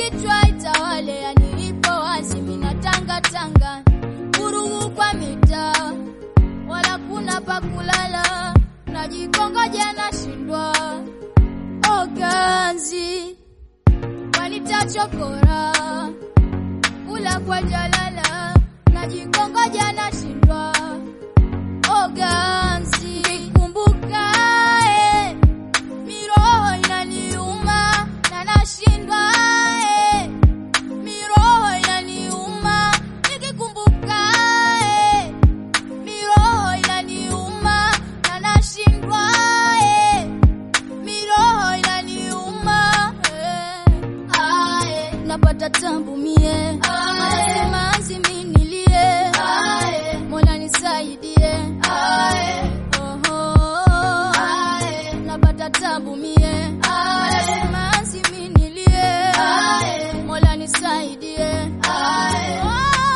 kichwa itawale, yanilipo wazi mina tanga tanga, vurugu kwa mitaa, wala kuna pa kulala, najikongoja nashindwa oganzi wanitachokora kula kwa jalala, najikongoja nashindwa oganzi nikumbuka eh, miroho inaniuma na nashindwa eh, miroho inaniuma nikikumbuka eh, miroho inaniuma na nashindwa eh, miroho inaniuma eh, ae, napata tambu mie nasema azimi nilie mola nisaidie Oho, napata tabu mie nasema azimi nilie mola nisaidie Oh.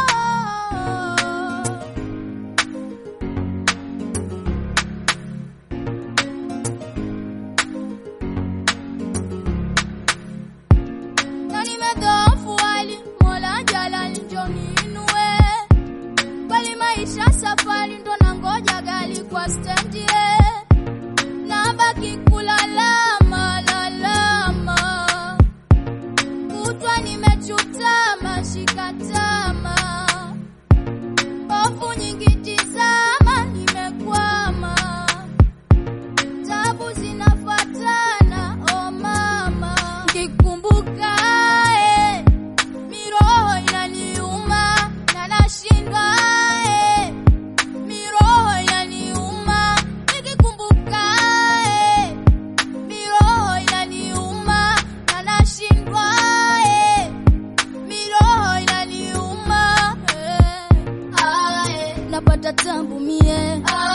na nimedhoofu hali mola jalali njo niinue bali maisha safari ndo nangoja gali kwa stendi eh. nabaki kulalama lalama kutwa nimechutama shikatama hofu nyingi tizama nimekwama tabu zinafatana o mama nikikumbuka eh, miroho inaniuma na nashindwa eh, miroho inaniuma nikikumbuka eh, miroho inaniuma na nashindwa eh, miroho inaniuma eh, ah, eh, napata tambu mie